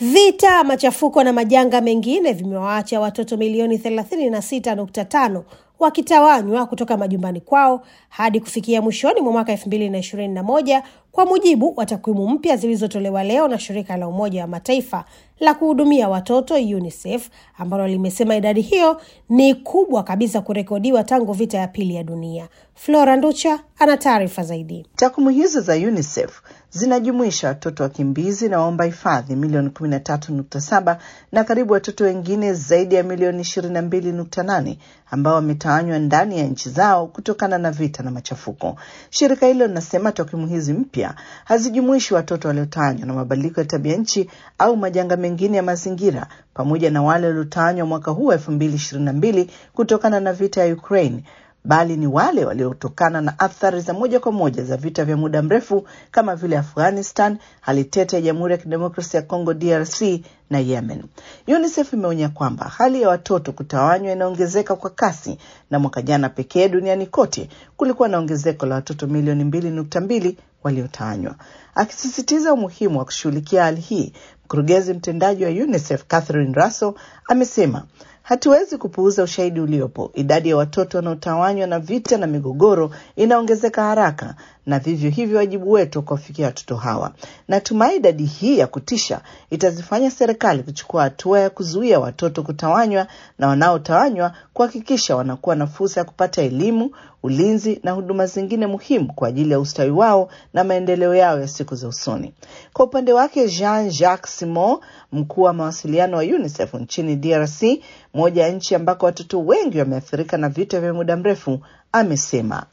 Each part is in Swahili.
Vita, machafuko na majanga mengine vimewaacha watoto milioni 36.5 wakitawanywa kutoka majumbani kwao hadi kufikia mwishoni mwa mwaka 2021 kwa mujibu wa takwimu mpya zilizotolewa leo na shirika la Umoja wa Mataifa la kuhudumia watoto UNICEF ambalo limesema idadi hiyo ni kubwa kabisa kurekodiwa tangu vita ya pili ya dunia. Flora Nducha ana taarifa zaidi. Takwimu hizo za UNICEF zinajumuisha watoto wakimbizi na waomba hifadhi milioni 13.7 na karibu watoto wengine zaidi ya milioni 22.8 ambao wametawanywa ndani ya nchi zao kutokana na vita na machafuko. Shirika hilo linasema takwimu hizi mpya hazijumuishi watoto waliotawanywa na mabadiliko ya tabia nchi au majanga mengine ya mazingira pamoja na wale waliotawanywa mwaka huu wa 2022 kutokana na vita ya Ukraine bali ni wale waliotokana na athari za moja kwa moja za vita vya muda mrefu kama vile Afghanistan, hali tete ya Jamhuri ya Kidemokrasia ya Kongo DRC na Yemen. UNICEF imeonya kwamba hali ya watoto kutawanywa inaongezeka kwa kasi, na mwaka jana pekee duniani kote kulikuwa na ongezeko la watoto milioni mbili nukta mbili waliotawanywa. Akisisitiza umuhimu wa kushughulikia hali hii, mkurugenzi mtendaji wa UNICEF Catherine Russell amesema Hatuwezi kupuuza ushahidi uliopo. Idadi ya watoto wanaotawanywa na vita na migogoro inaongezeka haraka, na vivyo hivyo wajibu wetu kuwafikia watoto hawa. Natumai idadi hii ya kutisha itazifanya serikali kuchukua hatua ya kuzuia watoto kutawanywa na wanaotawanywa kuhakikisha wanakuwa na fursa ya kupata elimu, ulinzi na huduma zingine muhimu kwa ajili ya ustawi wao na maendeleo yao ya siku za usoni. Kwa upande wake, Jean Jacques Simon, mkuu wa mawasiliano wa UNICEF nchini DRC, moja ya nchi ambako watoto wengi wameathirika na vita vya muda mrefu, amesema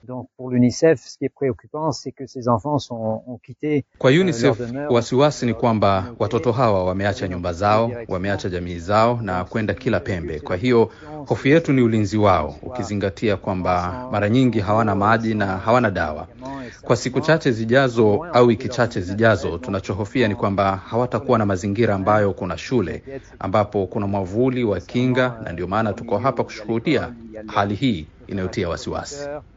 kwa UNICEF wasiwasi ni kwamba watoto hawa wameacha nyumba zao, wameacha jamii zao na kwenda kila pembe. Kwa hiyo hofu yetu ni ulinzi wao, ukizingatia kwamba mara nyingi hawana maji na hawana dawa. Kwa siku chache zijazo au wiki chache zijazo, tunachohofia ni kwamba hawatakuwa na mazingira ambayo kuna shule, ambapo kuna mwavuli wa kinga, na ndio maana tuko hapa kushuhudia hali hii inayotia wasiwasi.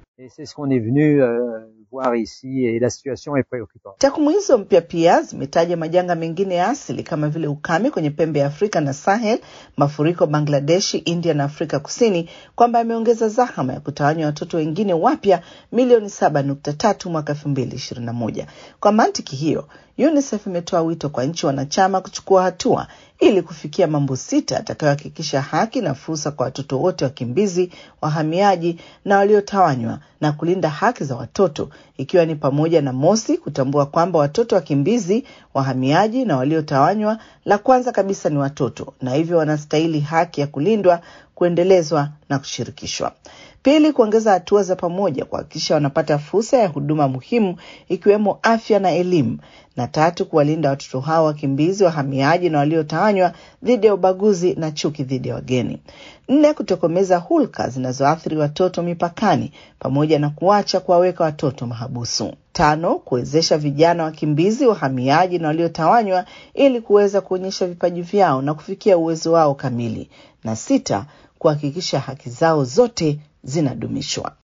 Takwimu hizo mpya pia zimetaja majanga mengine ya asili kama vile ukame kwenye pembe ya Afrika na Sahel, mafuriko Bangladeshi, India na Afrika Kusini, kwamba yameongeza zahama ya kutawanywa watoto wengine wapya milioni saba nukta tatu mwaka elfu mbili ishirini na moja. Kwa mantiki hiyo, UNICEF imetoa wito kwa nchi wanachama kuchukua hatua ili kufikia mambo sita atakayohakikisha haki na fursa kwa watoto wote wakimbizi, wahamiaji na waliotawanywa na kulinda haki za watoto, ikiwa ni pamoja na mosi, kutambua kwamba watoto wakimbizi, wahamiaji na waliotawanywa, la kwanza kabisa ni watoto na hivyo wanastahili haki ya kulindwa, kuendelezwa na kushirikishwa. Pili, kuongeza hatua za pamoja kuhakikisha wanapata fursa ya huduma muhimu ikiwemo afya na elimu. Na tatu, kuwalinda watoto hao wakimbizi, wahamiaji na waliotawanywa dhidi ya ubaguzi na chuki dhidi ya wageni. Nne, kutokomeza hulka zinazoathiri watoto mipakani pamoja na kuacha kuwaweka watoto mahabusu. Tano, kuwezesha vijana wakimbizi, wahamiaji na waliotawanywa ili kuweza kuonyesha vipaji vyao na kufikia uwezo wao kamili. Na sita, kuhakikisha haki zao zote zinadumishwa.